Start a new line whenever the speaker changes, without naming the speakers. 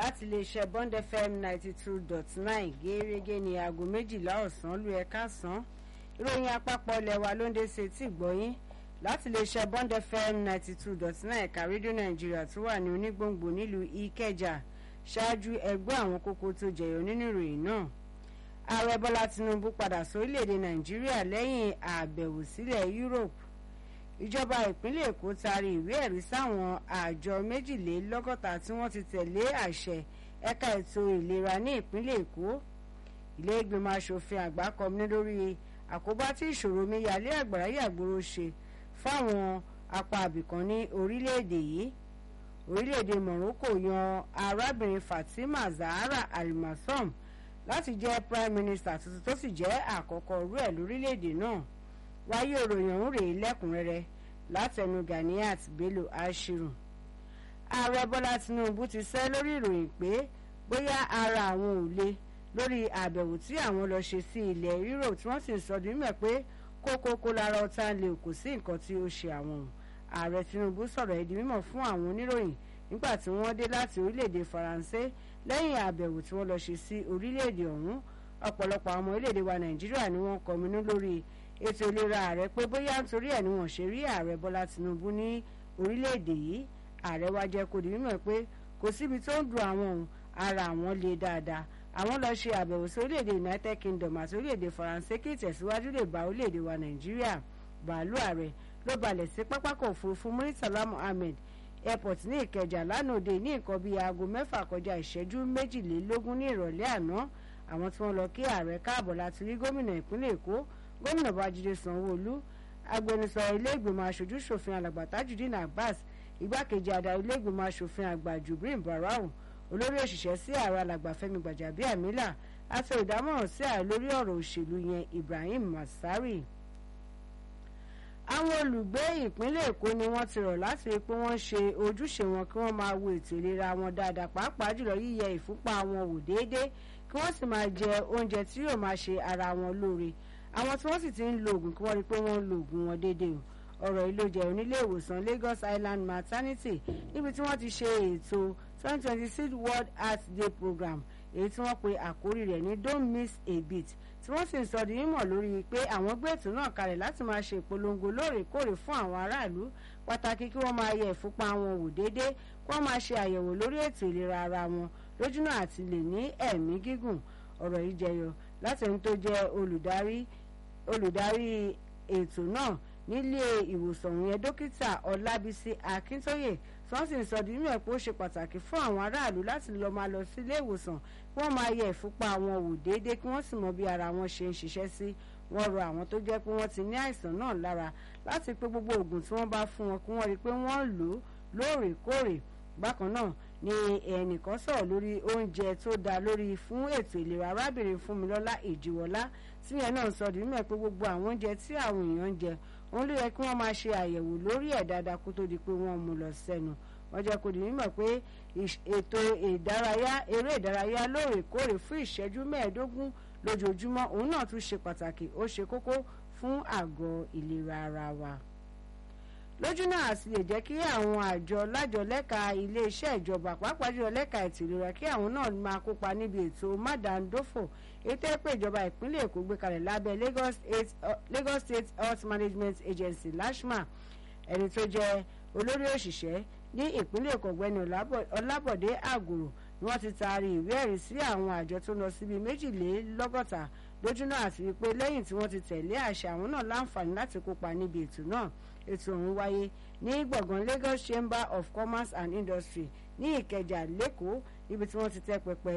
láti iléeṣẹ́ bond fm ninety two dot nine gẹ́gẹ́ ní aago méjìlá ọ̀sán lu ẹ̀ka sàn ìròyìn àpapọ̀ ilẹ̀ wa ló ń dé sí etí ìgbọ́yín láti iléeṣẹ́ bond fm ninety two dot nine ẹ̀ka rédíò nàìjíríà tó wà ní onígbòǹgbò nílùú ìkẹjà ṣáájú ẹgbẹ́ àwọn kókó tó jẹyọ nínú ìròyìn náà ààrẹ bọ́lá tinubu padà sórílẹ̀‐èdè nàìjíríà lẹ́yìn àbẹ̀wò sílẹ̀ europe ìjọba ìpínlẹ̀ èkó taari ìwé ẹ̀rí sáwọn àjọ méjìlélọ́gọ́ta tí wọ́n ti tẹ̀lé àṣẹ ẹ̀ka ètò ìlera ní ìpínlẹ̀ èkó ilé ìgbìmọ̀ asòfin àgbà kọminú lórí àkóbá tí ìṣòro omíyalé àgbàrá yàgbóró ṣe fáwọn apá àbìkan ní orílẹ̀-èdè yìí orílẹ̀-èdè morocco yan arábìnrin fatima zahara alimasom láti jẹ́ prime minister tuntun tó sì jẹ́ àkọ́kọ́ rú ẹ̀ lórílẹ̀-èdè náà wáyé òròyìn ọ̀hún rèé lẹ́kùnrẹ́rẹ́ látẹnu ganiat bello ashiru ààrẹ bọ́lá tinubu ti sẹ́ lórí ìròyìn pé bóyá ara àwọn ò le lórí àbẹ̀wò tí àwọn lọ ṣe sí ilẹ̀ europe tí wọ́n sì ń sọ dímẹ̀ pé kókókó lára ọ̀tá lè kò sí nǹkan tí ó ṣe àwọn ààrẹ tinubu sọ̀rọ̀ ẹ̀dí mímọ̀ fún àwọn oníròyìn nígbà tí wọ́n dé láti orílẹ̀-èdè faransé lẹ́yìn àbẹ̀wò tí wọ́n lọ ṣe sí orílẹ̀-èdè ọ̀hún ọ̀pọ̀lọpọ̀ àwọn ọmọ orílẹ̀-èdè wa nàìjíríà ni wọ́n kọminú lórí ètò ìlera ààrẹ pé bóyá nítorí ẹ̀ ni wọ́n ṣe rí ààrẹ bọ́lá tinubu ní orílẹ̀-èdè yìí ààrẹ wa jẹ́ kó di mímọ̀ pé kò síbi tó ń dùn àwọn òun ara àwọn le dáadáa àwọn lọ ṣe àbẹ̀wò sí orílẹ̀-èdè united kingdom àti orílẹ̀-èdè faransé kí ìtẹ̀síwájú lè bá orílẹ̀-èdè wa nàìjíríà bàálù ààrẹ ló balẹ̀ sí pápákọ̀ òfurufú muritala muhammed airport ní ìkẹjà lánàá òde ní nǹkan bíi aago mẹ́fà kọjá ìṣẹ́jú méjìlélógún ní ìrọ̀lẹ́ àná àwọn tí wọ́n lọ kí ààrẹ káàbọ̀ láti rí gómìnà ìpínlẹ̀ èkó gómìnà babájídé sanwóolu agbẹnusọ ilé ìgbìmọ̀ aṣojú ṣòfin alàgbà tajudeen abbas igbákejì adarí ilé ìgbìmọ̀ aṣòfin àgbà jubrin barau olórí òṣìṣẹ́ sí ààrẹ alàgbà fẹ́mi gbàjàbíàmílà àti ìdámọ̀ràn sí ààrẹ lórí ọ̀rọ̀ òṣèlú yẹn ibrahim masari àwọn olùgbé ìpínlẹ̀ èkó ni wọ́n ti rọ̀ láti rí pé wọ́n ṣe ojúṣe wọn kí wọ́n máa wo ètò ìlera wọn dáadáa pàápàá jùlọ yíyẹ ìfúnpá wọn wò déédéé kí wọ́n sì máa jẹ oúnjẹ tí yóò máa ṣe ara wọn lóore àwọn tí wọ́n sì ti ń lo oògùn kí wọ́n rí pé wọ́n ń lo oògùn wọn déédéé o ọ̀rọ̀ yìí ló jẹ́ onílé ìwòsàn Lagos Island Maternity níbi tí wọ́n ti ṣe ètò 2026 World Heart Day program èyí tí wọ́n pe àkórí rẹ̀ ní don't miss a beat tí wọ́n sì ń sọ di mímọ̀ lórí pé àwọn gbé ètò náà kalẹ̀ láti máa ṣe ìpolongo lóòrèkóòrè fún àwọn aráàlú pàtàkì kí wọ́n máa yẹ ìfúnpá wọn wò déédéé kí wọ́n máa ṣe àyẹ̀wò lórí ètò ìlera ara wọn lójúnà àti lè ní ẹ̀mí gígùn ọ̀rọ̀ yìí jẹyọ láti ẹni tó jẹ́ olùdarí olùdarí ètò náà nílé ìwòsàn yẹn dókítà ọlábísí akíntóyè tí wọ́n sì ń sọ di mímọ̀ pé ó ṣe pàtàkì fún àwọn aráàlú láti lọ máa lọ sí ilé ìwòsàn kí wọ́n máa yẹ ìfúnpá wọn wò déédéé kí wọ́n sì mọ bí ara wọn ṣe ń ṣiṣẹ́ sí wọ́n rọ àwọn tó jẹ́ pé wọ́n ti ní àìsàn náà lára láti pé gbogbo oògùn tí wọ́n bá fún wọn kí wọ́n rí i pé wọ́n lò ó lóòrèkóòrè bákan náà ni ẹnìkan sọ̀rọ̀ lórí oúnjẹ tó dáa lórí fún ètò ìlera arábìnrin fúnmilọ́lá èjìwọlá tíyẹn náà sọ di mímọ̀ pé gbogbo àwọn oúnjẹ tí àwọn èèyàn ń jẹ òun ló yẹ kí wọ́n máa ṣe àyẹ̀wò lórí ẹ̀ dáadáa kó tó di pé wọ́n mú lọ sẹ́nu wọ́n jẹ́ kó di mímọ̀ pé ètò ìdárayá eré ìdárayá lóòrèkóòrè fún ìṣẹ́jú mẹ́ẹ̀ẹ́dógún lójoojúmọ́ òun náà tún ṣe pàtàkì ó ṣe kókó fún àgọ́ ìlera ara wa lójú náà àti lè jẹ́ kí àwọn àjọ lájọlẹ́ka iléeṣẹ́ ìjọba pàápàá jùlọ lẹ́ka ètò ìlera kí àwọn náà máa kópa níbi ètò mádàndófò ètò ẹ̀pẹ́ ìjọba ìpínlẹ̀ èkó gbé kalẹ̀ lábẹ́ Lagos State Health Management Agency LASHMA ẹni tó jẹ́ olórí òṣìṣẹ́ ní ìpínlẹ̀ èkó ọ̀gbẹ́ni ọlábọ̀dé àgùrò ni wọ́n ti taari ìwé ẹ̀rí sí àwọn àjọ tó lọ síbi méjìlélọ́gọ́ta lójúnà àti wípé lẹ́yìn tí wọ́n ti tẹ̀lé àṣẹ àwọn náà láǹfààní láti kópa níbi ètò náà ètò ọ̀hún wáyé ní gbọ̀ngàn Lagos Chamber of Commerce and Industry ní Ìkẹjà lẹ́kọ̀ọ́ níbi tí wọ́n ti tẹ́ pẹpẹ